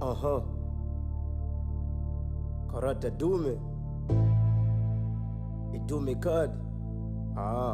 Aha. Karata dume. Idume kadi. Ah.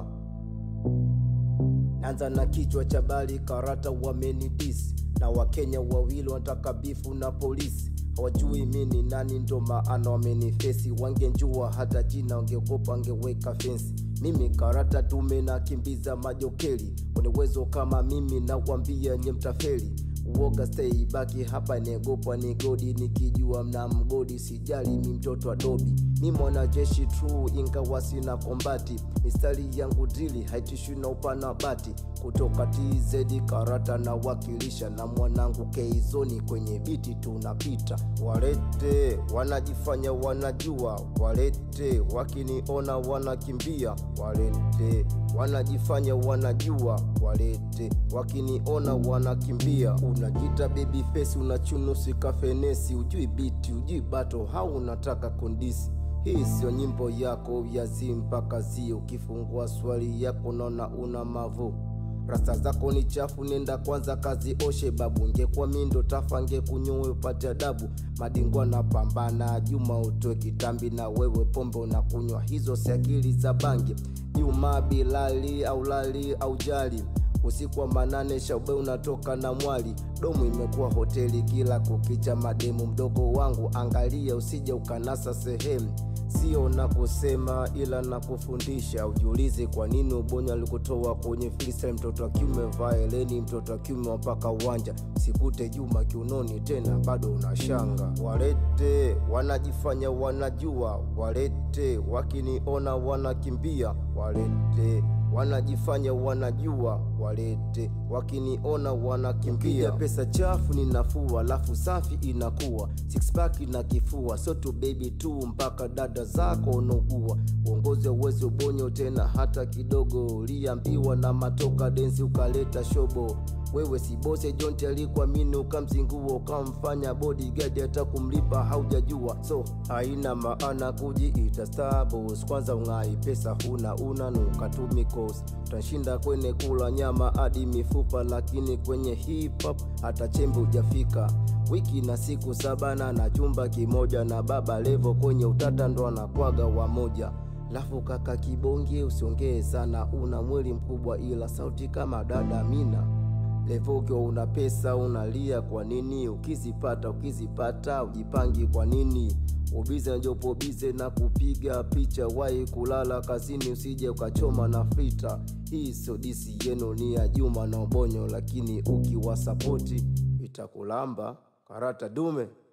Nanza na kichwa cha bali karata wamenidisi na Wakenya wawili wanataka bifu na polisi hawajui mini nani, ndo maana wamenifesi. Wangenjua hata jina wangeogopa, wangeweka fensi. Mimi karata dume na kimbiza majokeli, wenye uwezo kama mimi nawambia nye mtafeli. Uoga stay baki hapa, negopwa ni godi, nikijua mna mgodi, sijali mi mtoto wa dobi. Mi mwanajeshi true, ingawa sina kombati, mistari yangu drili haitishwi na upana bati. Kutoka TZ karata na wakilisha na mwanangu Keizoni kwenye biti tunapita. Walete wanajifanya wanajua, walete wakiniona wanakimbia, walete wanajifanya wanajua, walete wakiniona wanakimbia. Unajita baby face, unachunusi kafenesi, ujui biti, ujui bato, hau unataka kondisi hii sio nyimbo yako ya zi mpaka zi. Ukifungua swali yako naona una mavu, rasta zako ni chafu, nenda kwanza kazi oshe babu. Ngekuwa mindo tafa ngekunywe upate adabu. Madingwa na pambana, Juma utoe kitambi na wewe pombe unakunywa, hizo si akili za bangi. Juma Bilali au lali au jali usiku wa manane shaube unatoka na mwali, domu imekuwa hoteli kila kukicha. Mademu mdogo wangu, angalia usije ukanasa sehemu sio na kusema ila na kufundisha. Ujiulize kwa nini ubonya alikutoa kwenye freestyle. Mtoto wa kiume vaa eleni, mtoto wa kiume wapaka uwanja, sikute Juma kiunoni tena bado unashanga. Walete wanajifanya wanajua, walete wakiniona wanakimbia, walete wanajifanya wanajua, walete wakiniona wanakimbia. Pesa chafu ni nafuu, alafu safi inakuwa six pack na kifua, so tu baby tu mpaka dada zako unaugua. Uongozi uwezi ubonyo tena hata kidogo, uliambiwa na matoka densi ukaleta shobo wewe si bose Jonte alikuamini ukamzingua ukamfanya bodyguard hata kumlipa haujajua, so haina maana kujiita star boss. Kwanza ung'ai pesa huna una nukatumikos utashinda kwenye kula nyama hadi mifupa, lakini kwenye hip hop hata chembe hujafika. Wiki na siku saba na na chumba kimoja na baba levo kwenye utata ndo anakwaga wamoja Lafu kaka kibonge, usiongee sana, una mwili mkubwa ila sauti kama dada Mina. Levo ukiwa una pesa unalia kwa nini? Ukizipata ukizipata ujipangi kwa nini? Ubize njopo bize na kupiga picha, wai kulala kazini, usije ukachoma na frita. Hii sio disi yenu, ni ya Juma na Ubonyo, lakini ukiwasapoti itakulamba karata dume.